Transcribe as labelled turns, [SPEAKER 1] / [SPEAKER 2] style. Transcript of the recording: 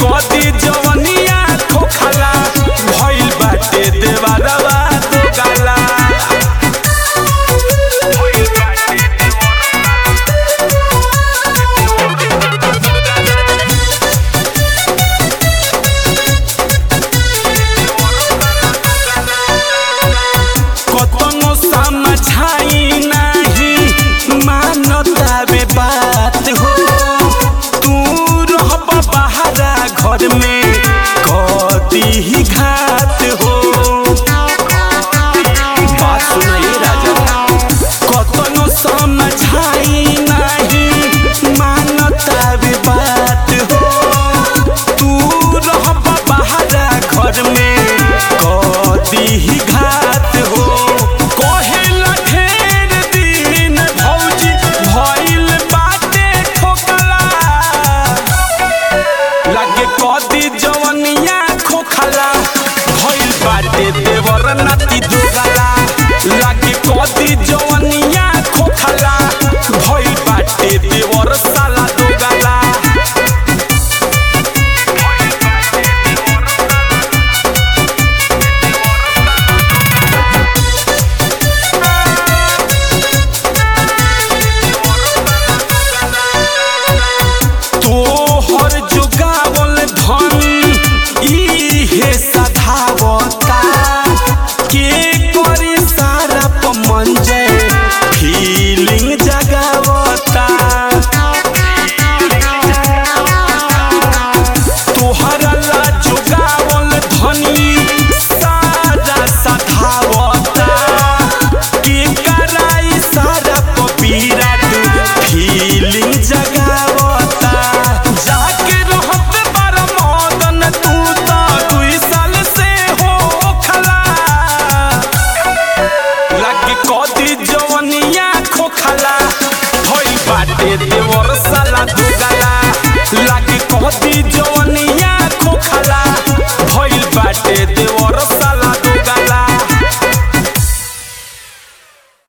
[SPEAKER 1] कदी जवनिया खोखला भइल बाटे देवरवा दो गाला कतनो समझाई नहीं मानता बे बात हो तू रहब बहरा घर में कदी ही घात हो बात सुनाई राजा कतनो समझाई नहीं मानता बे बात हो तू रहब बहरा घर में कदी ही घात हो कहेला ढेर दिन भौजी भइल बाटे ठोकला लागे कदी जवनिया खोखला भइल बाटे देवर नाती दुगला लागे कदी जवनिया खोखला भइल बाटे देवर साला दुगला तोहर जुगावल धन इहे सधावता के करे सारा पमंजय फीलिंग जगावता तोहरा ला जुगावल धनी सारा सधावता के कराई सारा पपीरा फीलिंग जगावता जाके रहत बार मदन तू तो दुई साल से हो खला लागे कदी जवनिया खोखला भइल बाटे देवर साला दुगला लागे कदी जवनिया